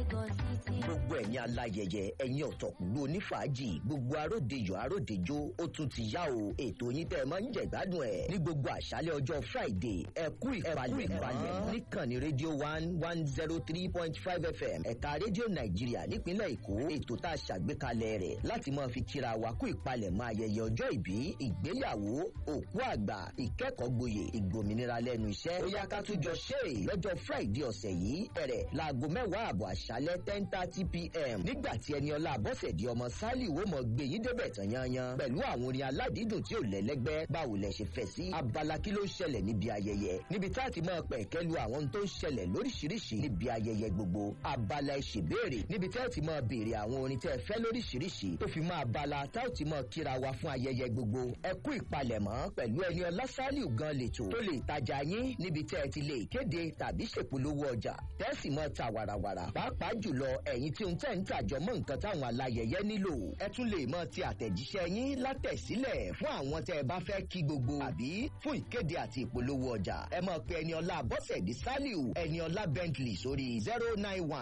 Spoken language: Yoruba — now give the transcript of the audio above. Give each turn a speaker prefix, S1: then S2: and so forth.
S1: gbogbo ẹ̀yin aláyẹyẹ ẹ̀yin ọ̀tọ̀kùlú onífàájì gbogbo aródejò aródejò ó tún ti yá o ètò yín tẹ́ ẹ máa ń jẹ ìgbádùn ẹ̀ ní gbogbo àṣálẹ̀ ọjọ́ friday ẹ kú ìpalẹ̀ ìpalẹ̀ níkànnì rédíò one one zero three point five fm ẹ̀ka rédíò nàìjíríà nípínlẹ̀ èkó ètò tá a ṣàgbékalẹ̀ rẹ̀ láti máa fi kíra wa kú ìpalẹ̀ mọ́ ayẹyẹ ọjọ́ ìbí ìgbéyàwó òkú àgbà ìkẹ́kọ̀ọ́ gboyè ìgbòmìnira lẹ́nu iṣẹ́ ó yá ká tún jọ ṣe é lọ́jọ́ friday ọ̀sẹ̀ yìí bẹ̀rẹ̀ láago mẹ́wàá àbọ̀ àṣálẹ́ ten thirty pm nígbà tí ẹni ọlá àbọ̀sẹ̀dì ọmọ sálì wo mọ̀ gbé yín débẹ̀ tán yanyan pẹ̀lú àwọn orin aládìídùn tí ò lẹ́lẹ́gbẹ́ báwo lẹ ṣe fẹ́ sí abala kí ló ń ṣẹlẹ̀ níbi ayẹyẹ níbi tá a ti máa pẹ̀ kẹ́lu àwọn tó ń ṣẹlẹ̀ lóríṣiríṣi níbi ayẹyẹ gbogbo abala ìṣèbéèrè níbi tá a ti máa béèrè àwọn orin tẹ́ ẹ fẹ́ lóríṣiríṣi tó fi máa bala tá a ti máa kíra wa fún ayẹyẹ gbogbo ẹ kú ìpalẹ̀mọ́ pẹ̀lú ẹni ọlá sálì gan lètò tó lè tajà yín níbi tẹ́ ẹ ti lè kéde tàbí ṣèpolówó ọjà tẹ́sì mọ́ ta wàràwàrà pàápàá jùlọ ẹ̀yin tí ń tẹ̀ ń tàjọ mọ́ nǹkan táwọn alayẹyẹ nílò ẹ tún lè mọ ti àtẹ̀jíṣẹ́ yín látẹ̀sílẹ̀ fún àwọn tẹ́ ẹ bá fẹ́ kí gbogbo àbí fún ìkéde àti ìpolówó ọjà ẹ mọ̀ pé ẹni ọlá bọ́sẹ̀dì sálíù ẹni ọlá bentley sórí zero nine one